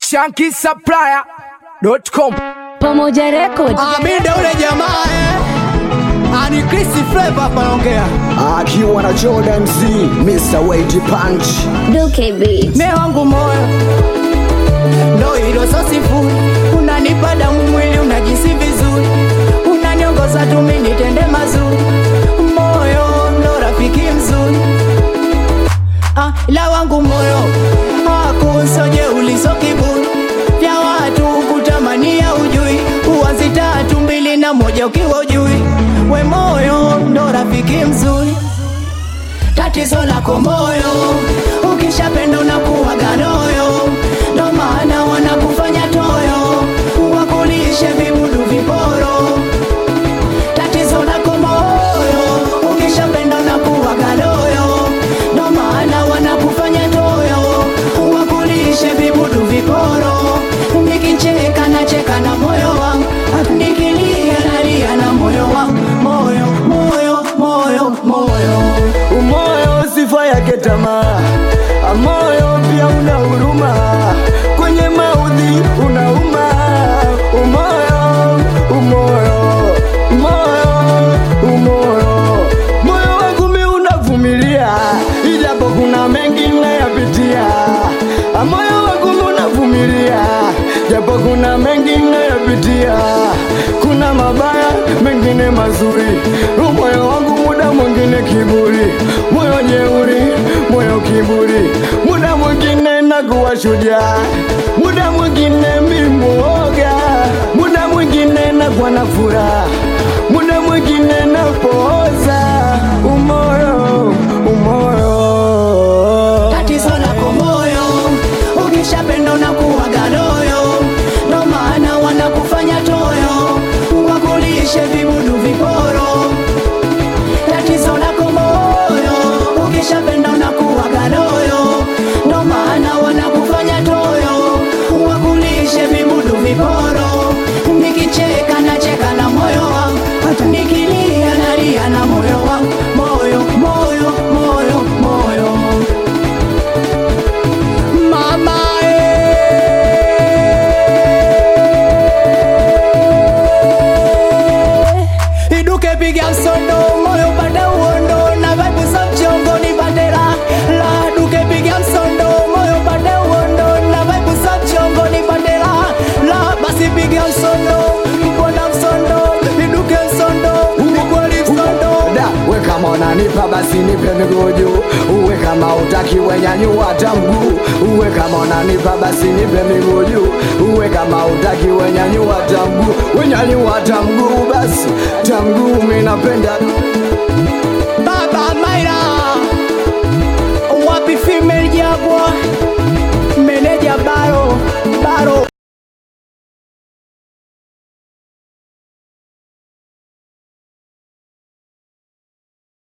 shankisupplier.com Pamoja Records. Aminde ule jamaa eh. Ani Chris Flavor hapa naongea. akiwa na Jordan Z, Mr. Wade Punch. Duke Beat. Me wangu moyo ndo hilo so sifuri, unanipa damu mwili unajisi vizuri, unaniongoza tu mimi nitende mazuri, moyo ndo rafiki mzuri ah, ila wangu moyo akusoje uliso kiburi vya watu kutamania ujui, uanzi tatu mbili na moja ukiwa ujui, we moyo ndo rafiki mzuri tatizo lako moyo, ukishapenda unakuwa ganoyo, ndo maana wanakufanya toyo, wakulishe vibudu viporo. Tatizo lako moyo, ukishapenda unakuwa ganoyo, ndo maana wanakufanya toyo, wakulishe vibudu viporo. Nikicheka nacheka na moyo wangu, nikilia nalia na moyo wangu, moyo moyo moyo moyo Umoyo sifa yake tamaa, amoyo pia una huruma, kwenye maudhi unauma. Umoyo, umoyo, umoyo, umoyo, moyo wangu mi unavumilia, ijapo kuna mengi nayapitia. Moyo wangu mi unavumilia, japo kuna mengi nayapitia. Kuna mabaya mengine mazuri, moyo wangu muda mwingine kiburi, moyo jeuri, moyo kiburi, muda mwingine nakuwa shujaa, muda mwingine mimoga, muda mwingine nakuwa na furaha, muda mwingine napooza. Umoyo, umoyo tatizo lako moyo, ukishapenda unakuwa galoyo, ndo maana wanakufanya toyo, wakulishe vibudu viporo. Tatizo lako moyo, ukishapenda unakuwa galoyo, ndo maana wanakufanya toyo, wakulishe vibudu viporo. Nikicheka nacheka na moyo wangu, hata nikilia nalia na moyo wangu, moyo moyo moyo moyo mama eh. iduke piga msondo moyo pate uondo na vibe za mchongo ni bandera la duke piga msondo moyo pate uondo na vibe za mchongo ni bandera la basi piga msondo mbona msondo iduke msondo ukweli msondo da we kama unanipa basi nipe miguu juu uwe kama utaki wenyanyua hata mguu uwe kama unanipa basi nipe miguu juu uwe kama utaki wenyanyua hata mguu wenyanyua hata mguu basi hata mguu mi napenda